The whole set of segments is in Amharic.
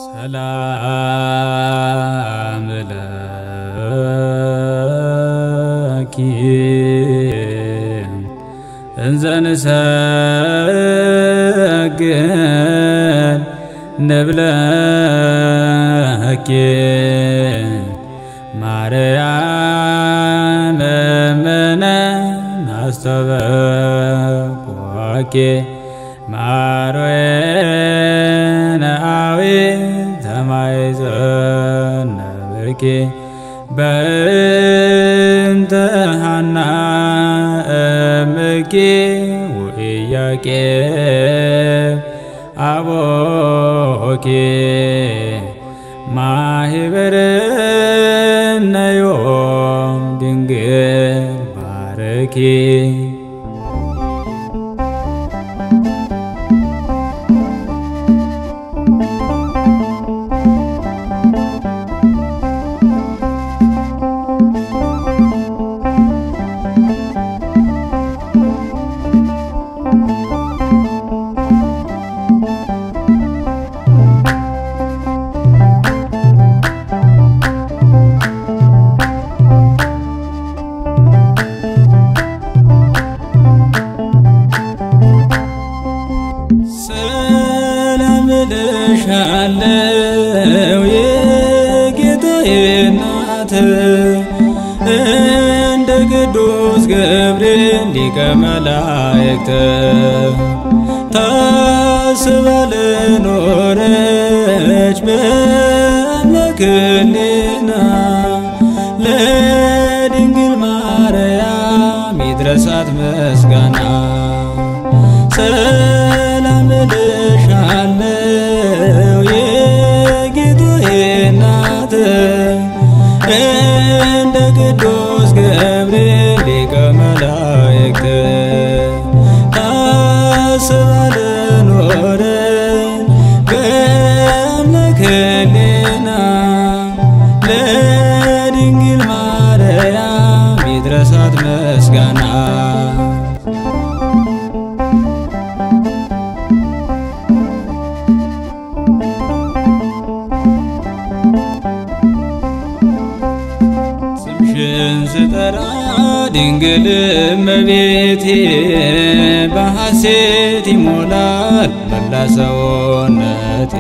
ሰላም ለኪ እንዘንሰግድ ንብለኪ ማርያም እምነ ናስተበቆኪ ማርዌነ አዊ ተማይዘነብኪ በእንተ ሐና እምኪ ወኢያቄም አቦኪ ማህበርነ ዮም ድንግል ባረኪ ሰላም እልሻለሁ የጌታዬ እናት እንደ ቅዱስ ገብርኤል ሊቀ መላእክት ታስባ ለኖረች በአምላክ ሕሊና ለድንግል ማርያም ይድረሳት ምስጋና ሰላም እልሻለሁ የጌታዬ እናት እንደ ቅዱስ ገብርኤል ሊቀ መላእክት ታስባ ለኖረች በአምላክ ሕሊና ለድንግል ማርያም ይድረሳት ምስጋና ስምሽን ስጠራ ድንግል እመቤቴ በሐሴት ይሞላል መላ ሰውነቴ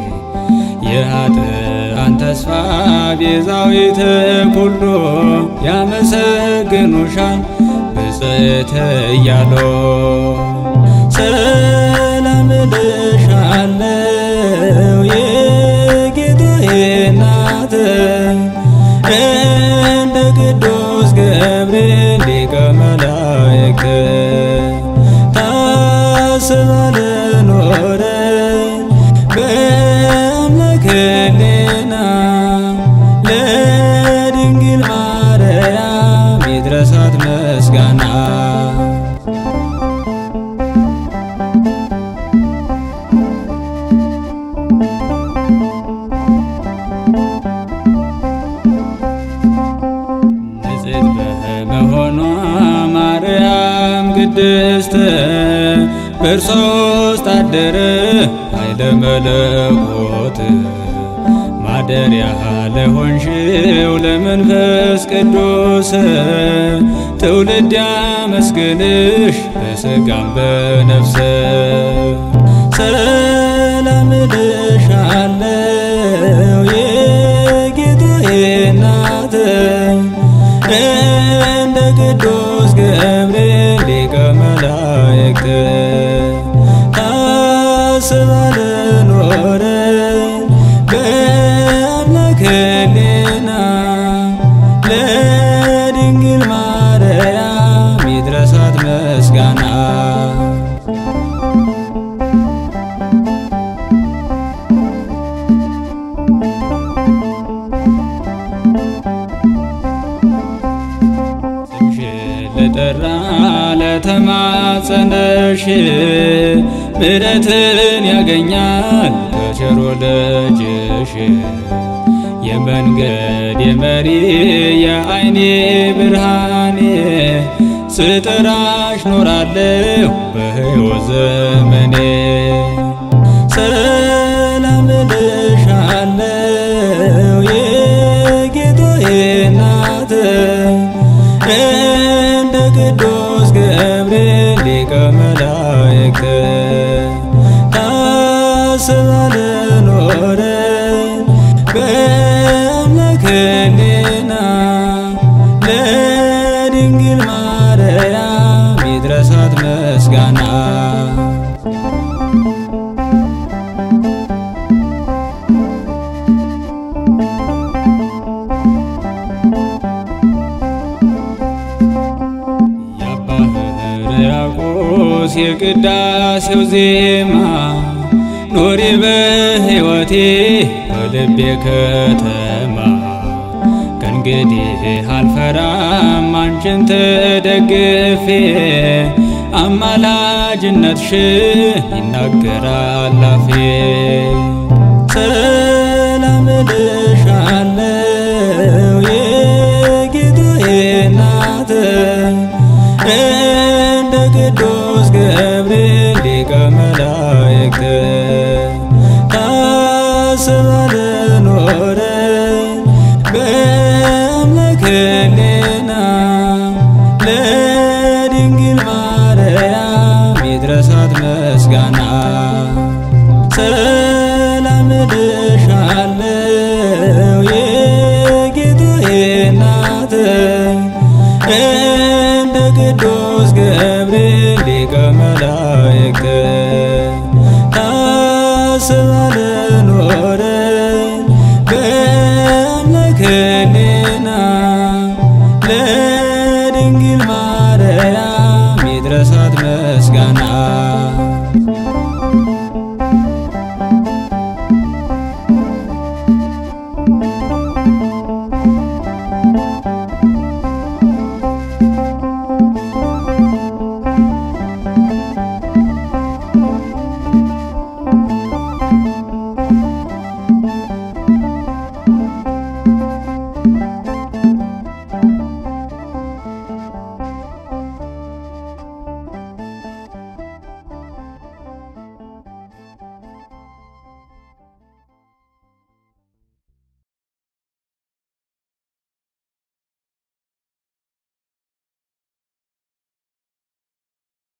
የኃጥአን ተስፋ ቤዛዊተ ኩሉ ያመሰግኑሻል ብፅዕት እያሉ ሰላም እልሻለሁ የጌታዬ እናት እንደ ቅዱስ ገብርኤል ሊቀ መላእክት ታስባ ለኖረች በአምላክ ሕሊና ለድንግል ማርያም ይድረሳት ምስጋና ንጽሕት በመሆኗ ማርያም ቅድስት በእርሷ ውስጥ አደረ ኃይለ መለኮት ማደሪያ ለሆንሽው ለመንፈስ ቅዱስ ትውልድ ያመስግንሽ በሥጋም በነፍስ ሰላም እልሻለሁ የጌታዬ እናት እንደ ቅዱስ ገብርኤል ሊቀ መላእክት ታስባ ለኖረች በአምላክ ሕሊና ለድንግል ማርያም ይድረሳት ምስጋና ስምሽን ለጠራ ለተማጸነሽ ምሕረትን ያገኛል ከቸሮ ልጅሽ የመንገድ የመሪ የዓይኔ ብርሃኔ ስጠራሽ ኖራለሁ በሕይወት ዘመኔ ሰላም እልሻለሁ ቅዱስ ገብርኤል ሊቀ መላእክት ታስበን ኖረን በአምላክ ሕሊና ለድንግል ማርያም ይድረሳት ምስጋና የአባ ሕርያቆስ የቅዳሴው ዜማ ኖሪ በሕይወቴ በልቤ ከተማ ከእንግዲህ አልፈራም አንቺን ተደግፌ አማላጅነትሽን ይናገራል አፌ ሰላም እልሻለሁ የጌታዬ እናት እንደ ቅዱስ ገብርኤል ሊቀ መላእክት ታስበን ኖረን በአምላክ ሕሊና ለድንግል ማርያም ይድረሳት ምስጋና ሰላም እልሻለሁ የጌታዬ እናት እንደ ቅዱስ ገብርኤል ሊቀ መላእክት ታስበን ኖረን በአምላክ ሕሊና ለድንግል ማርያም ይድረሳት ምስጋና